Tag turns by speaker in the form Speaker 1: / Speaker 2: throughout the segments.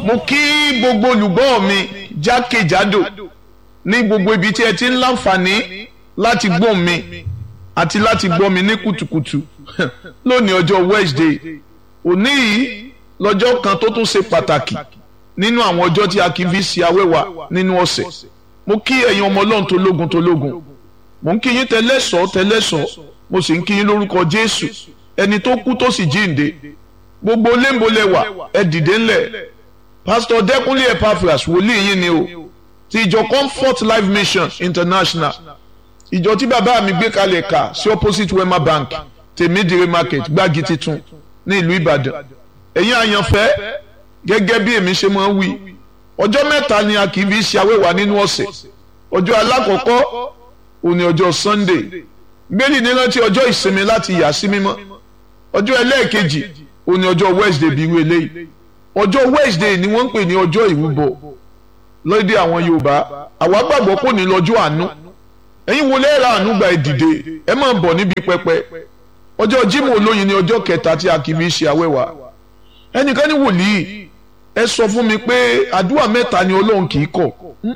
Speaker 1: mo kí gbogbo olùgbọ́ mi jákèjádò ní gbogbo ibi tí ẹ ti ń láǹfààní láti gbọ́ mi àti láti gbọ́ mi ní kùtùkùtù lónìí ọjọ́ Wednesday òní yìí lọ́jọ́ kan tó tún ṣe pàtàkì nínú àwọn ọjọ́ tí a kì í fi ṣe awẹ́wà nínú ọ̀sẹ̀ mo kí ẹ̀yin ọmọ ọlọ́run tó lógun tó lógun mo ń kí yín tẹ́lẹ̀sọ́ tẹ́lẹ̀sọ́ mo sì ń kí yín lórúkọ Jésù ẹni tó kú tó sì jíǹde gbogbo léńbolẹ̀wà ẹ dìde ńlẹ̀ pásítọ̀ Dẹ́kúnlé Epaphras wòlíì yín ni o ti ìjọ Comfort Life Mission International ìjọ tí bàbá mi gbé kalẹ̀ kà sí opposite Wema Bank tèmídìrí market gbági titun ní ìlú Ìbàdàn ẹ̀yin àyànfẹ́ gẹ́gẹ́ bí èmi ṣe máa ń wí ọjọ́ mẹ́ta ni a kì í fi ṣe awẹ́wà nínú ọ̀sẹ̀ ọjọ́ alákọ̀ọ́kọ́ òní ọjọ́ Sunday gbẹ́lì ní rántí ọjọ́ ìsinmi láti yà sí mímọ́ ọjọ́ ẹlẹ́ẹ̀kejì òní ọjọ́ Wednesday bí irú eléyìí ọjọ́ Wednesday ni wọ́n ń pè ní ọjọ́ ìrúbọ lóde àwọn Yorùbá àwa gbàgbọ́ kò ní lọ́jọ́ àánú ẹ̀yin wo lẹ́ẹ̀rọ àánú gba ìdìde ẹ máa bọ̀ níbi pẹpẹ ọjọ́ Jímọ̀ olóyin ni ọjọ́ kẹta tí a kì í fi ṣe awẹ́wà ẹnìkan ní wòlíì ẹ sọ fún mi pé àdúrà mẹ́ta ni Ọlọ́run kì í kọ̀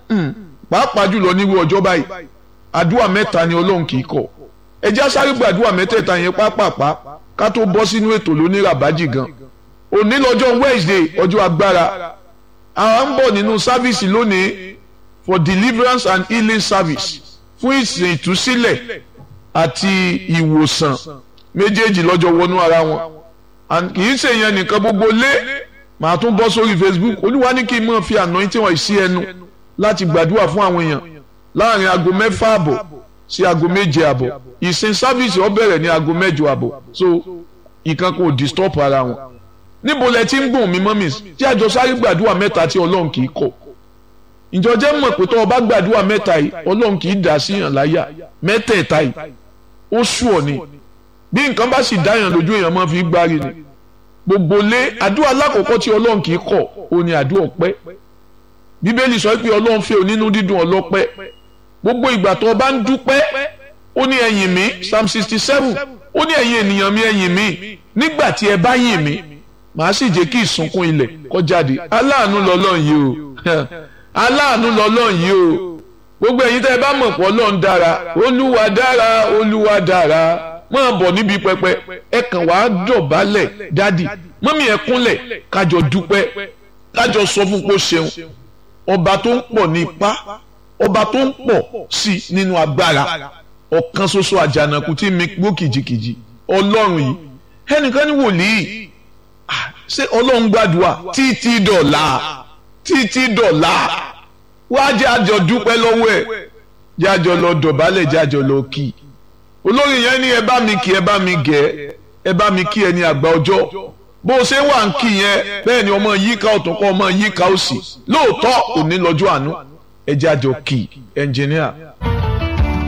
Speaker 1: pàápàá jùlọ nírú ọjọ́ báyìí àdúrà mẹ́ta ni Ọlọ́run kì í kọ̀ ẹ já sáré gba àdúrà mẹ́tẹ̀ẹ̀ta yẹn pápápá ká tó bọ́ sínú ètò lóníràbájì gan òní lọ́jọ́ Wednesday ọjọ́ agbára àwọn ń bọ̀ nínú sáfíìsì lónìí for deliverance and healing service fún ìsìn ìtúsílẹ̀ àti ìwòsàn méjèèjì lọ́jọ́ wọnú ara wọn kì í ṣe yẹn nìkan gbogbo lé màá tún bọ́ sórí Facebook olúwa ní kí n máa fi anointing wọ̀nyí sí ẹnu láti gbàdúrà fún àwọn èèyàn láàrin aago mẹ́fà àbọ̀ sí aago méje àbọ̀ ìsìn sáfíìsì ó bẹ̀rẹ̀ ní aago mẹ́jọ àbọ̀ so ìkan kò disturb ara wọn níbo lẹ ti ń gùn mí mọ́mì tí àjọ sáré gbàdúrà mẹ́ta tí ọlọ́run kì í kọ̀ ìjọ jẹ́ mọ̀ pé tó o bá gbàdúrà mẹ́ta yìí ọlọ́run kì í dà sí yàn láyà mẹ́tẹ̀ẹ̀ta yìí ó sú ọ ni bí nǹkan bá sì dá yàn lójú èèyàn máa fi gbárí ni gbogbo lé àdúrà alákọ̀ọ́kọ́ tí ọlọ́run kì í kọ̀ ó ní àdúrà ọpẹ́ bíbélì sọ pé ọlọ́run fẹ́ onínú dídùn ọlọ́pẹ́ gbogbo ìgbà tó o bá ń dúpẹ́ ó ní ẹ̀yìn mi psalm sixty seven ó ní ẹ̀yin ènìyàn mi ẹ̀yìn mi nígbà tí ẹ bá yìn mí màá sì jẹ́ kí ìsunkún ilẹ̀ kó jáde aláàánú lọ́lọ́run yìí o aláàánú lọ́lọ́run yìí o gbogbo ẹ̀yin tẹ́ ẹ bá mọ̀ pé ọlọ́run dára olúwa dára olúwa dára máa bọ̀ níbi pẹpẹ ẹ kàn wá dọ̀bálẹ̀ dádì mọ́mí ẹ kúnlẹ̀ kájọ dúpẹ́ kájọ sọ fún kó ṣeun ọba tó ń pọ̀ ní ipá ọba tó ń pọ̀ sí nínú agbára ọ̀kan ṣoṣo àjànàkú tí mi gbó kìjikìji ọlọ́run yìí ẹnìkan ní wòlíì ṣé ọlọ́run gbàdúrà títí dọ̀la títí dọ̀la wá jẹ́ àjọ dúpẹ́ lọ́wọ́ ẹ̀ jẹ́ àjọ lọ dọ̀bálẹ̀ jẹ́ àjọ lọ kì í olórí yẹn ní ẹ bá mi kí ẹ bá mi gẹ̀ ẹ bá mi kí ẹ ní àgbà ọjọ́ bó o ṣe wà ń kí yẹn bẹ́ẹ̀ ni ọmọ yíká ọ̀tún kọ́ ọmọ yíká òsì lóòótọ́ òní lọ́jọ́ àánú ẹ jẹ́ àjọ kì í ẹnjìníà.